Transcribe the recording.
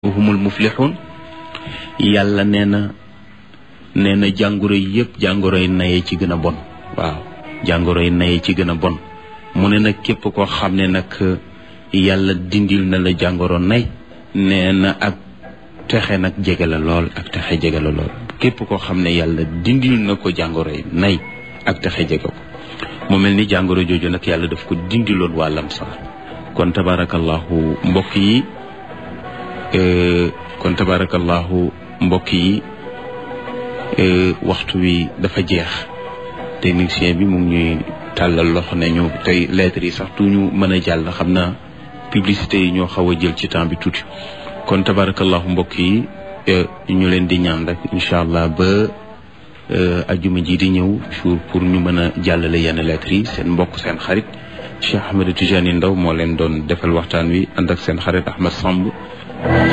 humul muflixuun yàlla nee na nee na jàngoro yi yëpp jàngoro yi naye ci gën a bon waaw jàngoro yi naye ci gën a bon mu ne nag képp koo xam ne nag yàlla dindil na la jàngoro nay nee na ak texe nag jege la lool ak texe jege la lool képp koo xam ne yàlla dindil na ko jàngoro yi nay ak texe jege ko mu mel ni jàngoro jooju nag yàlla daf ko dindiloon wàllam sax kon tabarakallahu mbokk yi kon tabarakallahu mbokk yi waxtu wi dafa jeex technicien bi mu ngi ñuy tàllal loxo ne ñu tey lettres yi sax tuñu mën a jàll xam naa publicité yi ñoo xaw a jël ci temps bi tuuti kon tabarakallahu mbokk yi ñu leen di ñaan rek incha allah ba ajuma ji di ñëw jour pour ñu mën a jàllale yenn lettres yi seen mbokk seen xarit Cheikh Ahmed Tidiane Ndaw moo leen doon defal waxtaan wi ànd ak seen xarit Ahmed Samb